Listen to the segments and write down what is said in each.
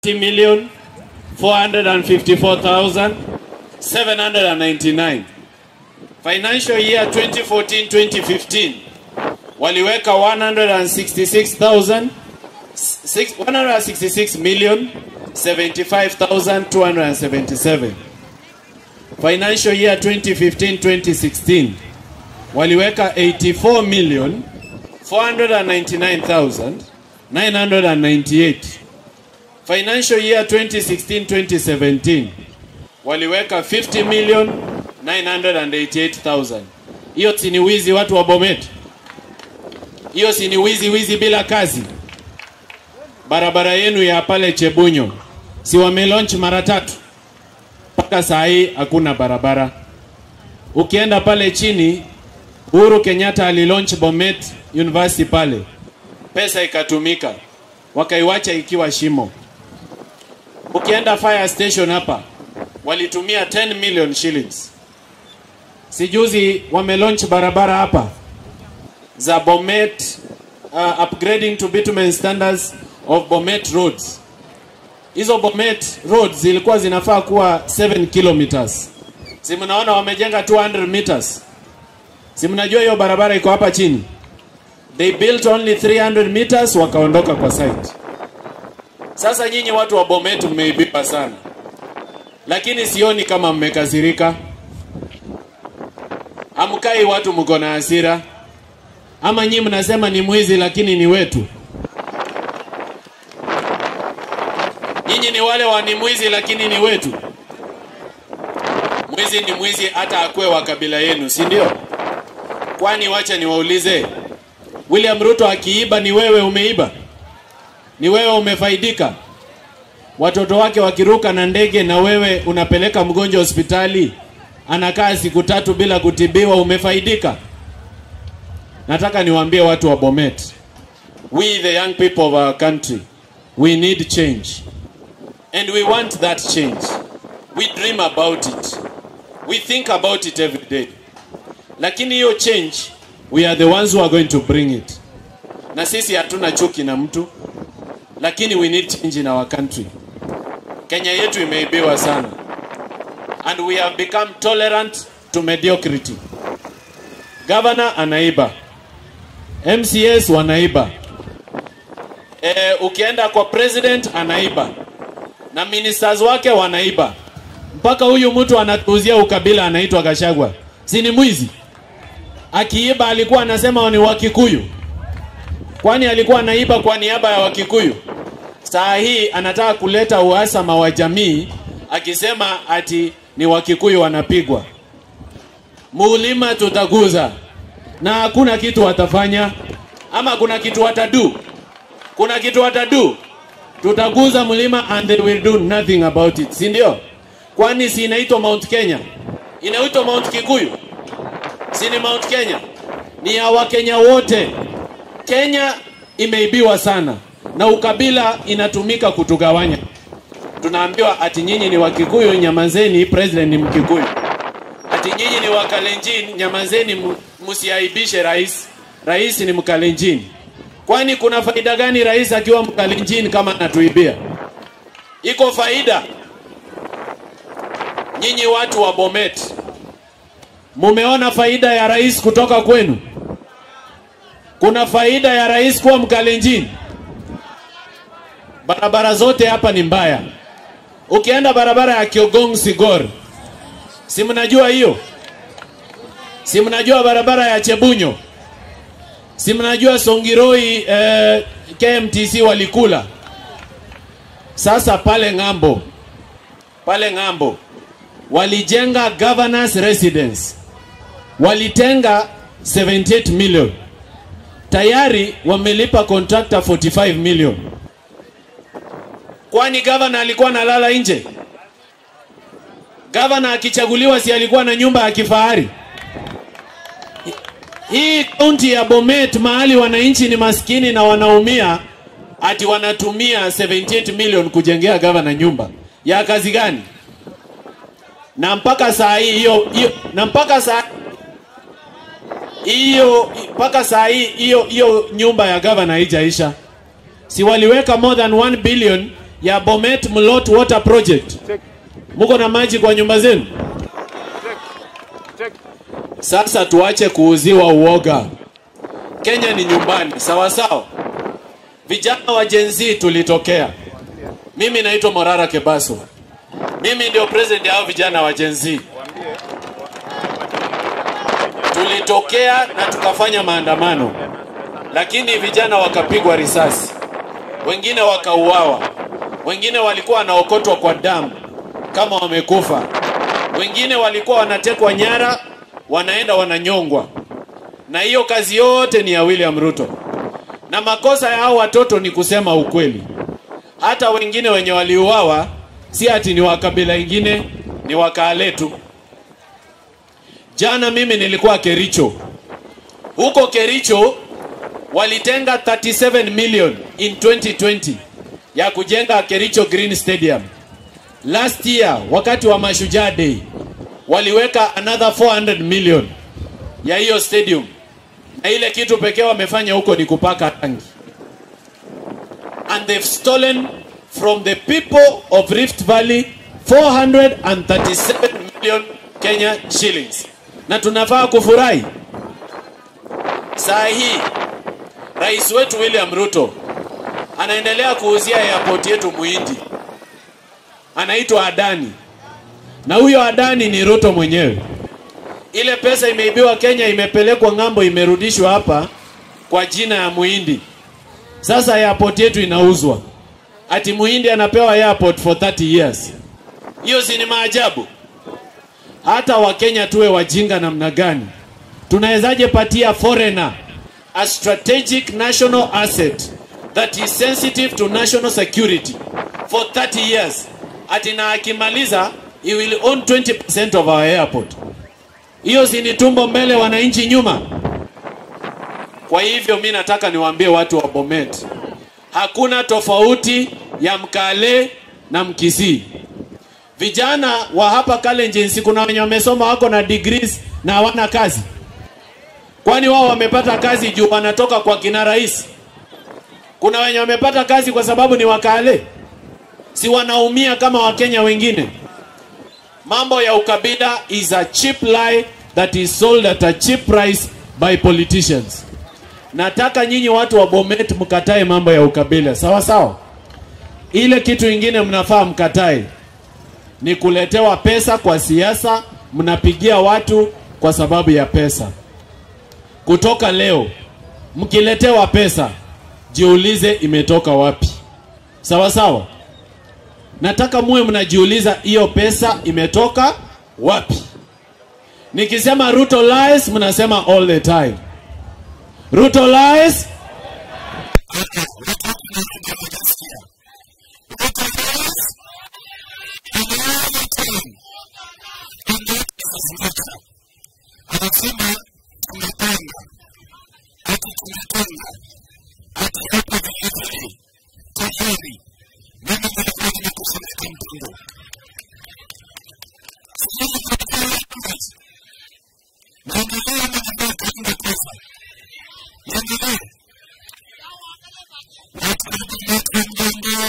30 million 454,799. Financial year 2014-2015 waliweka 166,000 six- 166 million 75,277. Financial year 2015-2016 waliweka 84 million 499,998. Financial year 2016-2017 waliweka 50 million 988,000. Hiyo si ni wizi watu wa Bomet? Hiyo si ni wizi wizi bila kazi? Barabara yenu ya pale Chebunyo si wamelaunch mara tatu, mpaka saa hii hakuna barabara. Ukienda pale chini, Uhuru Kenyatta alilaunch Bomet University pale, pesa ikatumika, wakaiwacha ikiwa shimo. Ukienda fire station hapa walitumia 10 million shillings. Sijuzi wamelaunch barabara hapa za Bomet uh, upgrading to bitumen standards of Bomet roads. Hizo Bomet roads zilikuwa zinafaa kuwa 7 kilometers. Si mnaona wamejenga 200 meters. Si mnajua hiyo barabara iko hapa chini. They built only 300 meters wakaondoka kwa site. Sasa nyinyi watu wa Bomet mmeibiwa sana, lakini sioni kama mmekasirika. Amkai watu mko na hasira, ama nyinyi mnasema ni mwizi lakini ni wetu? Nyinyi ni wale wa ni mwizi lakini ni wetu. Mwizi ni mwizi hata akwe wa kabila yenu, si ndio? Kwani wacha niwaulize, William Ruto akiiba ni wewe umeiba? Ni wewe umefaidika? Watoto wake wakiruka na ndege na wewe unapeleka mgonjwa hospitali, anakaa siku tatu bila kutibiwa, umefaidika? Nataka niwaambie watu wa Bomet, we the young people of our country, we need change and we want that change. We dream about it. We think about it every day. Lakini hiyo change, we are the ones who are going to bring it. Na sisi hatuna chuki na mtu, lakini we need change in our country. Kenya yetu imeibiwa sana and we have become tolerant to mediocrity. Governor anaiba, MCS wanaiba, e, ukienda kwa president anaiba na ministers wake wanaiba, mpaka huyu mtu anatuuzia ukabila anaitwa Gashagwa, si ni mwizi? Akiiba alikuwa anasema ni Wakikuyu, kwani alikuwa anaiba kwa niaba ya Wakikuyu? Saa hii anataka kuleta uhasama wa jamii akisema ati ni Wakikuyu wanapigwa. Mulima tutaguza na hakuna kitu watafanya, ama kuna kitu watadu? Kuna kitu watadu? Tutaguza mlima and they will do nothing about it, si ndio? Kwani si inaitwa Mount Kenya? Inaitwa Mount Kikuyu? Si ni Mount Kenya? Ni ya Wakenya wote. Kenya imeibiwa sana na ukabila inatumika kutugawanya. Tunaambiwa ati nyinyi ni Wakikuyu, nyamazeni, president ni Mkikuyu. Ati nyinyi ni Wakalenjin, nyamazeni, mu- msiaibishe rais. Rais ni Mkalenjin. Kwani kuna faida gani rais akiwa Mkalenjin kama anatuibia? Iko faida? Nyinyi watu wa Bomet, mumeona faida ya rais kutoka kwenu? Kuna faida ya rais kuwa Mkalenjin? Barabara zote hapa ni mbaya. Ukienda barabara ya Kiogong Sigor, si mnajua hiyo? Si mnajua barabara ya Chebunyo? Si mnajua Songiroi eh, KMTC walikula. Sasa pale ng'ambo, pale ng'ambo walijenga governors residence, walitenga 78 million, tayari wamelipa contractor 45 million. Kwani gavana alikuwa analala nje? Gavana akichaguliwa si alikuwa na nyumba ya kifahari? Hii kaunti ya Bomet mahali wananchi ni maskini na wanaumia, ati wanatumia 78 million kujengea gavana nyumba ya kazi gani? Na mpaka saa hii hiyo hiyo na mpaka saa hiyo mpaka saa hii hiyo hiyo nyumba ya gavana haijaisha. Si waliweka more than 1 billion ya Bomet Mlot Water Project? Muko na maji kwa nyumba zenu? Sasa tuache kuuziwa uoga. Kenya ni nyumbani, sawa sawa. Vijana wa Gen Z tulitokea. Mimi naitwa Morara Kebaso. Mimi ndio president ya hao vijana wa Gen Z. Tulitokea na tukafanya maandamano, lakini vijana wakapigwa risasi, wengine wakauawa, wengine walikuwa wanaokotwa kwa damu kama wamekufa, wengine walikuwa wanatekwa nyara, wanaenda wananyongwa, na hiyo kazi yote ni ya William Ruto. Na makosa ya hao watoto ni kusema ukweli. Hata wengine wenye waliuawa si ati ni wa kabila ingine, ni wakale tu. Jana mimi nilikuwa Kericho. Huko Kericho walitenga 37 million in 2020 ya kujenga Kericho Green Stadium. Last year wakati wa Mashujaa Day waliweka another 400 million ya hiyo stadium, na ile kitu pekee wamefanya huko ni kupaka rangi, and they've stolen from the people of Rift Valley 437 million Kenya shillings, na tunafaa kufurahi. Saa hii rais wetu William Ruto anaendelea kuuzia airport yetu Muhindi, anaitwa Adani, na huyo Adani ni Ruto mwenyewe. Ile pesa imeibiwa Kenya, imepelekwa ng'ambo, imerudishwa hapa kwa jina ya Muhindi. Sasa airport yetu inauzwa, ati Muhindi anapewa airport for 30 years. Hiyo si ni maajabu? Hata Wakenya tuwe wajinga namna gani? Tunawezaje patia foreigner a strategic national asset that is sensitive to national security for 30 years, ati na akimaliza he will own 20% of our airport. Hiyo si ni tumbo mbele, wananchi nyuma? Kwa hivyo mi nataka niwaambie watu wa Bomet, hakuna tofauti ya Mkale na Mkisii. Vijana wa hapa Kalenjin, si kuna wenye wamesoma wako na degrees na hawana kazi? Kwani wao wamepata kazi juu wanatoka kwa kina rais? Kuna wenye wamepata kazi kwa sababu ni Wakale? Si wanaumia kama Wakenya wengine? Mambo ya ukabila is a cheap lie that is sold at a cheap price by politicians. Nataka nyinyi watu wa Bomet mkatae mambo ya ukabila, sawa sawa. Ile kitu ingine mnafaa mkatae ni kuletewa pesa kwa siasa, mnapigia watu kwa sababu ya pesa. Kutoka leo mkiletewa pesa, jiulize imetoka wapi, sawa sawa. Nataka muwe mnajiuliza hiyo pesa imetoka wapi. Nikisema Ruto lies, mnasema all the time Ruto lies. anasema tumepanga ati tumepanga ati hapa vilevile tayari mimi nilikuwa nimekufunika mpango sijui kutoka naendelea na mambo kaenda pesa niendelee watu wanapeleka mjengo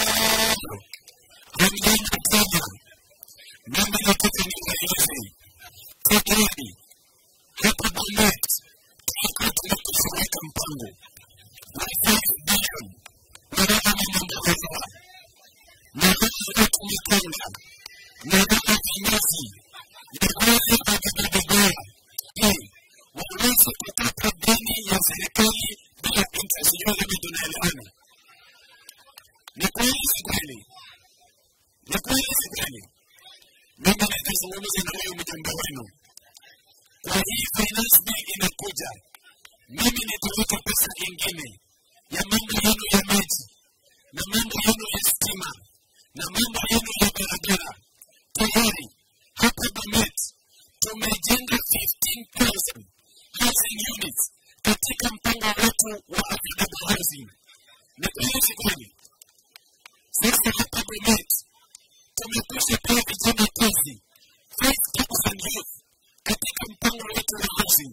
hamjenga tena mimi nataka niwaeleze kwa kweli hapa Bomet tulikuwa tumekufunika mpango wa 5 bilioni barabara na mambo kadhaa na lazima tumepanga na baba viongozi na wale wavibarabara ili waweze kupata deni ya serikali bila interest. Sijui kama tunaelewana. Ni kweli si kweli? Ni kweli si kweli? Mimi nitazungumza na huyo mjomba wenu kwa hii finance bill inakuja, mimi nitaweka pesa ingine ya mambo yenu ya maji na mambo yenu ya stima na mambo yenu ya barabara. Tayari hapa Bomet tumejenga 15,000 housing units katika mpango wetu wa affordable housing. Na kweli si kweli? Sasa hapa Bomet tumekwisha pea vijana kazi 5,000 youth katika mpango wetu wa housing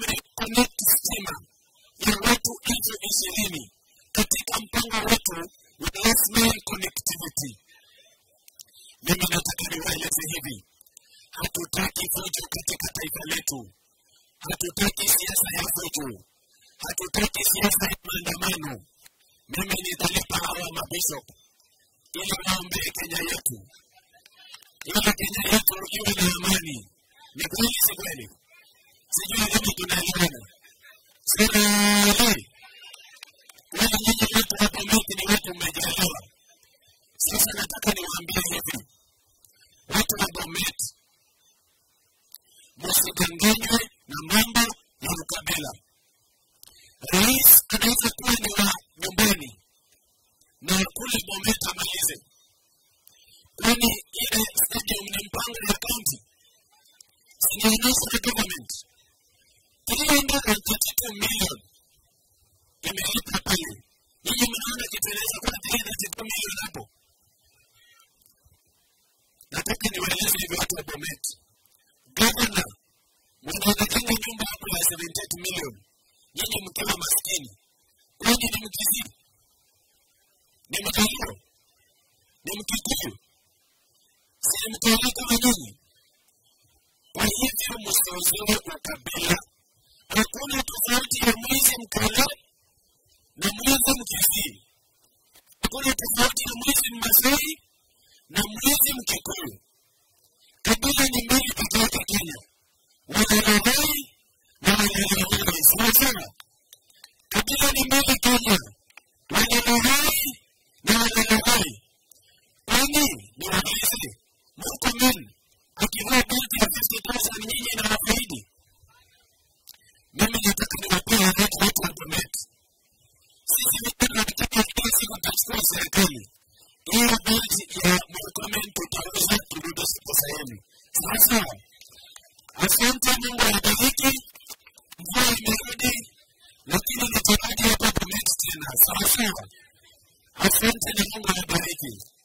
tumeconnect stima ya watu elfu ishirini katika mpango wetu with last mile connectivity. Mimi nataka niwaeleze hivi, hatutaki fujo katika taifa letu, hatutaki siasa ya fujo, hatutaki siasa ya maandamano. Mimi nitalipa hawa mabishop ili waombee Kenya yetu, ili Kenya yetu iwe na amani. Ni kweli, si kweli? Sijui kama tunaelewana. Serikali wale nyinyi watu wa Bomet ni watu mmejaliwa. Sasa nataka niwaambie hivi, watu wa Bomet, msidanganywe na mambo ya ukabila. Rais anaweza kuwa ni wa nyumbani na kule Bomet amalize, kwani ile stadium ni mpango ya kaunti, sinaonyesha government 332 million imelipa pale. Nyinyi mnaona kiteleza kwa 332 million hapo. Nataka niwaeleze hivi watu wa Bomet, gavana mnaonekana nyumba hapo ya 78 million, nyinyi mkiwa maskini, kwani ni mkizidi ni mkalio ni mkikuyu si mkalio kama nyinyi kwa hivyo msiozue ukabila hakuna tofauti ya mwizi mkale na mwizi mkisii hakuna tofauti ya mwizi mmasai na mwizi mkikuyu kabila ni mbili peke yake kenya walalahai na walalahai sawasawa kabila ni mbili kenya walalahai na walalahai kwani ni waulize murkomen akivaa belti ya 50000 nyinyi na wafaidi mimi nataka niwapee haraka watu wa Bomet. Sisi vijana tunataka kila siku tutachukua serikali. Hiyo belti ya Murkomen tutaweza kurudisha pesa yenu. Sasa, asante Mungu awabariki. Mvua imerudi, lakini nitarudi hapa Bomet tena. Sawa sawa. Asante na Mungu awabariki.